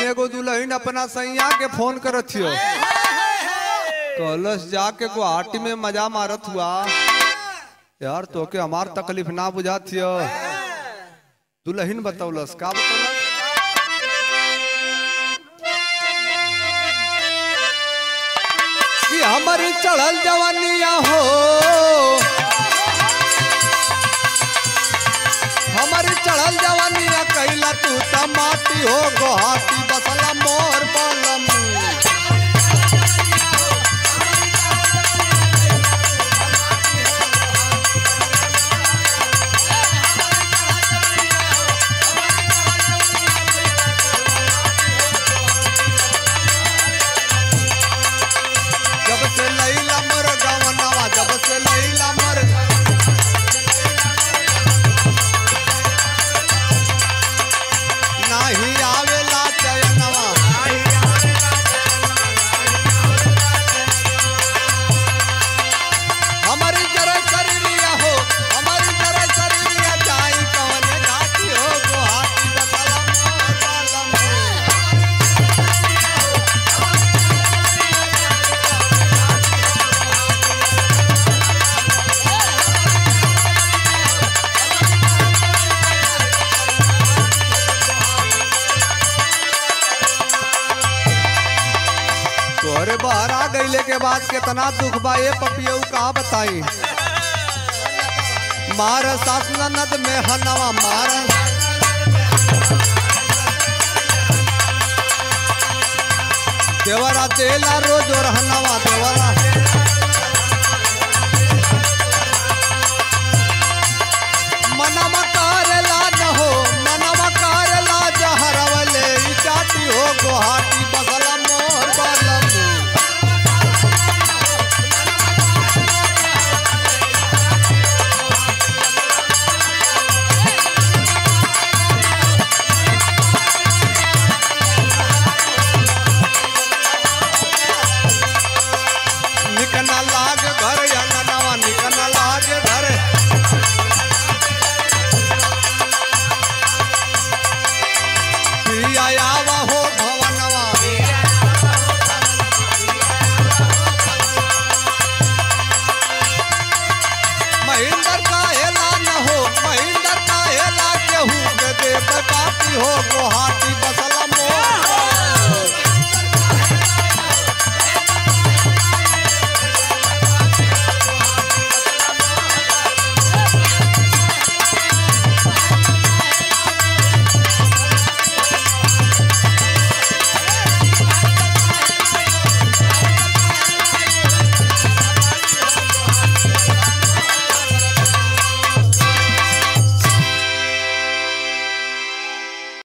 एगो दुल्हन अपना सैया के फोन करत हियो कलश जाके गुवाहाटी में मजा मारत हुआ यार तो के हमार तकलीफ ना बुझात हियो दुल्हन बतौलस का बतौलस कि हमारी चढ़ल जवानिया हो हमारी चढ़ल जवानिया कैला तू त माटी हो गोहाटी बसला मोर बलम जब से लैला मर गवनवा जब से लैला मर नाही आवेला चयनवा हमारी जरा शरीरिया हो हमारी जरा शरीरिया जाई कवने घाटी हो गुहाटी बसला मोर बलम तोहरे बहरा गईले के बाद कितना दुख बा ये पपियऊ का बताई मार सास ननद में हनवा मार देवरा तेला रोज और हनवा देवरा मनवा करेला न हो मनवा करेला जहरवले ई चाटी हो गुहाटी बगला मोर बलम निकना लाग घर अंगनवा निकना लाग घर प्रिया आवा हो भवनवा महेंद्र का हेला न हो महेंद्र का हेला केहू के देव पाती हो गुहाटी बसला